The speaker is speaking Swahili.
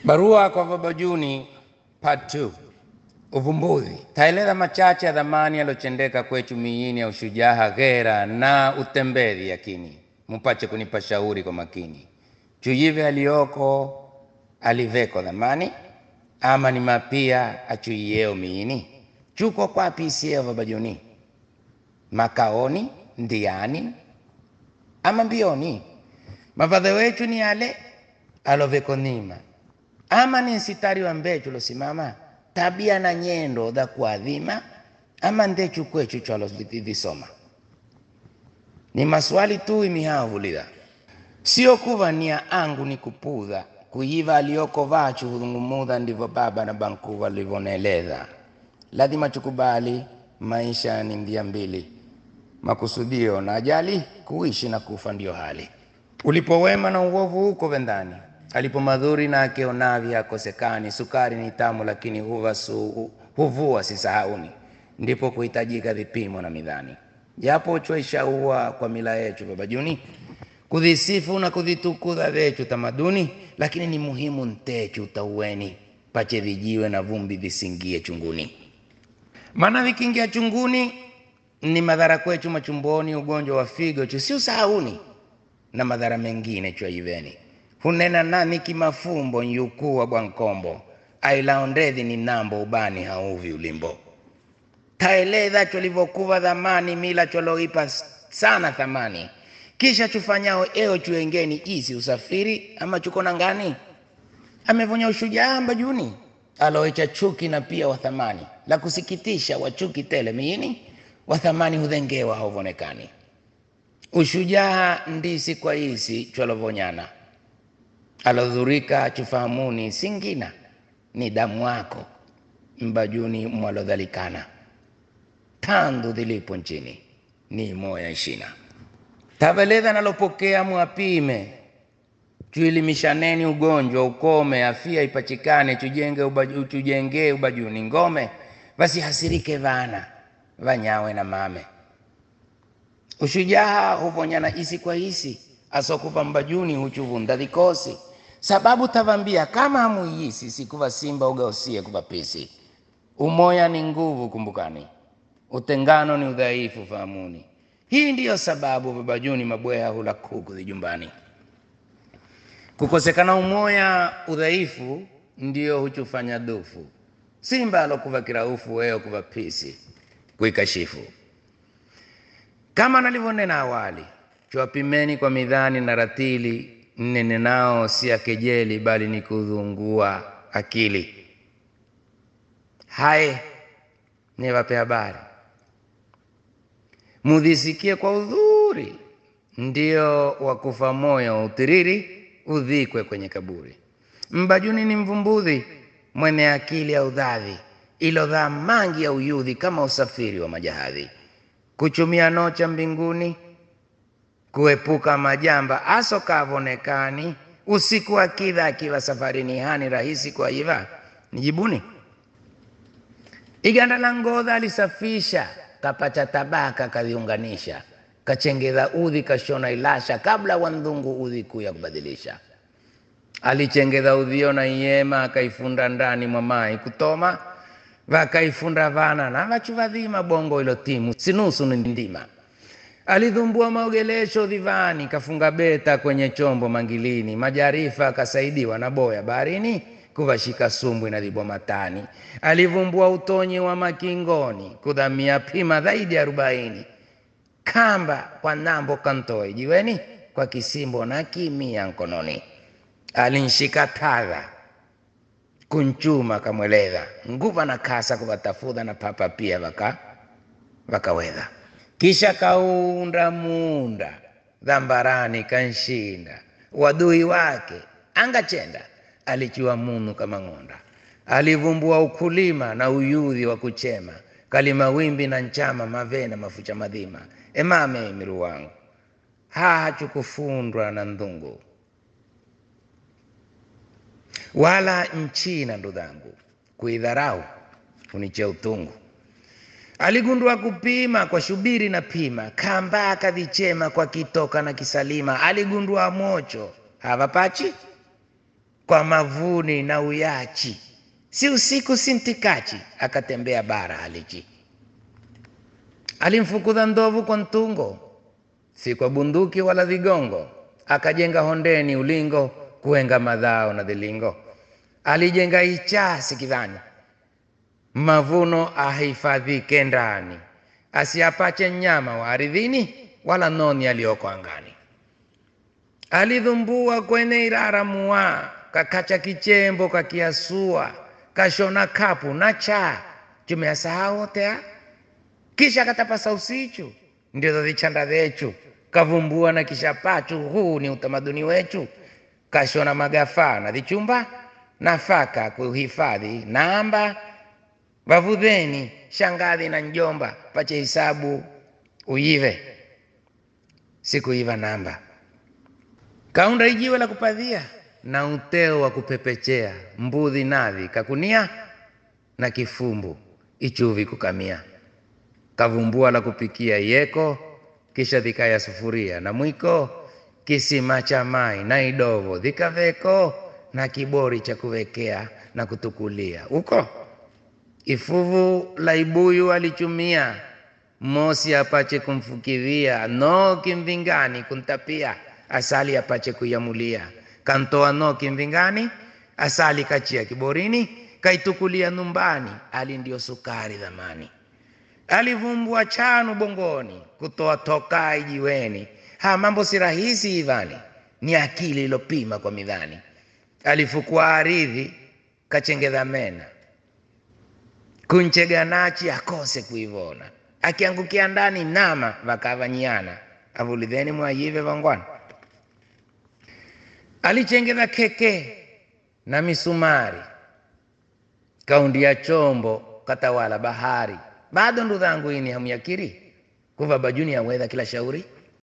Barua kwa Baba Juni part 2. Uvumbuzi. Taeleza machache ya dhamani yaliyotendeka kwetu miini ya ushujaa, ghera na utembezi yakini, mupache kunipa shauri kwa makini. Chuyive aliyoko aliveko dhamani, ama ni mapia achuiyeo miini, chuko kwapi isieo Baba Juni, makaoni ndiani ama mbioni, mavadhe wechu ni ale aloveko nima ama ni nsitari wa mbechu losimama tabia na nyendo dha kuadhima ama ndechu kwechu chwalodhisoma ni maswali tu imihavulila sio kuva nia angu ni kupudha kuyiva aliyoko vachu hudhungumudha ndivyo baba na bankuva livoneleza lazima chukubali maisha ni ndia mbili makusudio na ajali kuishi na kufa ndio hali ulipowema na uovu huko vendani alipo madhuri na akionavi akosekani. Sukari ni tamu, lakini huva su, huvua sisahauni, ndipo kuhitajika vipimo na midhani. Japo chwaishaua kwa mila yetu Baba Juni, kudhisifu na kudhitukuza vechu tamaduni, lakini ni muhimu ntechu tauweni, pache vijiwe na vumbi visingie chunguni, maana vikiingia chunguni ni madhara kwechu machumboni, ugonjwa wa figo chu si usahauni, na madhara mengine chwaiveni hunena nani kimafumbo nyukuu wa bwankombo ailaondedhi ni nambo ubani hauvi ulimbo taeleza cholivyokuva dhamani mila choloipa sana thamani kisha chufanyao eo chuengeni isi usafiri ama chukona ngani amevonya ushujaa mbajuni aloecha chuki na pia wathamani la kusikitisha wachuki tele miini wathamani hudhengewa hauvonekani ushujaa ndisi kwa isi cholovonyana alodhurika chufahamuni singina ni damu wako mbajuni mwalodhalikana tandu dhilipo nchini ni moya ishina taveleza nalopokea mwapime chuilimishaneni ugonjwa ukome afia ipachikane chujenge ubaju, chujengee ubajuni ngome vasihasirike vana vanyawe na mame ushujaa huvonyana isi kwa isi asokuva mbajuni huchuvunda vikosi sababu tavambia kama hamuiyisi sikuva simba ugaosie kuva pisi umoya ni nguvu kumbukani utengano ni udhaifu fahamuni hii ndiyo sababu babajuni mabweha hula kuku vijumbani kukosekana umoya udhaifu ndiyo huchufanya dufu simba alokuva kiraufu weo kuva pisi kuikashifu kama nalivyonena awali chwapimeni kwa midhani na ratili nene nao si ya kejeli bali ni kudhungua akili haye niwape habari mudhisikie kwa udhuri ndio wakufa moyo utiriri udhikwe kwenye kaburi mbajuni ni mvumbudhi mwene akili ya udhadhi ilodhaa mangi ya uyudhi kama usafiri wa majahadhi kuchumia nocha mbinguni kuepuka majamba aso kavonekani usiku akidha akiwa safarini hani rahisi kwa iva nijibuni iganda la ngodha alisafisha kapacha tabaka kaviunganisha kachengedha udhi kashona ilasha kabla wandhungu udhi kuu ya kubadilisha alichengedha udhio na iyema akaifunda ndani mwa mai kutoma vakaifunda vana na vachuvadhima bongo ilo timu sinusu ni ndima alidhumbua maogelesho dhivani, kafunga beta kwenye chombo mangilini, majarifa akasaidiwa na boya baharini, kuvashika sumbwi na vibomatani. Alivumbua utonyi wa makingoni, kudhamia pima zaidi ya arobaini, kamba kwa nambo kantoe jiweni, kwa kisimbo na kimia nkononi. Alinshika tadha kunchuma kamweleza, nguva na kasa kuvatafudha na papa pia vaka vakawedha kisha kaunda munda dhambarani kanshinda wadui wake angachenda alichua munu kama ng'onda alivumbua ukulima na uyudhi wa kuchema kalima wimbi na nchama mavena mafucha madhima emame miru wangu haha chukufundwa na ndhungu wala nchina ndudhangu kuidharau uniche utungu aligundua kupima kwa shubiri na pima kamba akavichema kwa kitoka na kisalima aligundua mocho havapachi kwa mavuni na uyachi, si usiku si ntikachi, akatembea bara alichi. Alimfukuza ndovu kwa ntungo, si kwa bunduki wala vigongo, akajenga hondeni ulingo, kuenga madhao na dhilingo. Alijenga ichasi kidhani, mavuno ahifadhike ndani, asiapache nyama wa ardhini, wala noni aliyoko angani. Alidhumbua kwenye irara mua, kakacha kichembo kakiasua, kashona kapu na cha chumeyasahau otea, kisha katapasa usichu, ndizo vichanda vyechu, kavumbua na kisha pachu, huu ni utamaduni wechu, kashona magafaa na vichumba, nafaka kuhifadhi namba, vavudheni shangadhi na njomba, pache hisabu uive, sikuiva namba kaunda ijiwe la kupadhia na uteo wa kupepechea, mbudhi nadhi kakunia na kifumbu ichuvi kukamia, kavumbua la kupikia yeko, kisha dhikaya sufuria na mwiko, kisima cha mai na idovo dhikaveko, na kibori cha kuwekea na kutukulia uko ifuvu la ibuyu alichumia, mosi apache kumfukidhia, no kimvingani kuntapia asali apache kuyamulia, kantoa no kimvingani, asali kachia kiborini, kaitukulia numbani, ali ndio sukari dhamani. Alivumbua chanu bongoni, kutoa tokai jiweni. Ha, mambo si rahisi ivani, ni akili ilopima kwa midhani. Alifukua aridhi, kachengedha mena, kuncheganachi akose kuivona, akiangukia ndani nama vakavanyiana, avulidheni mwayive vangwana alichengeza keke na misumari, kaundia chombo katawala bahari. Bado ndugu zangu, ini hamyakiri kuva bajuni ya wedha kila shauri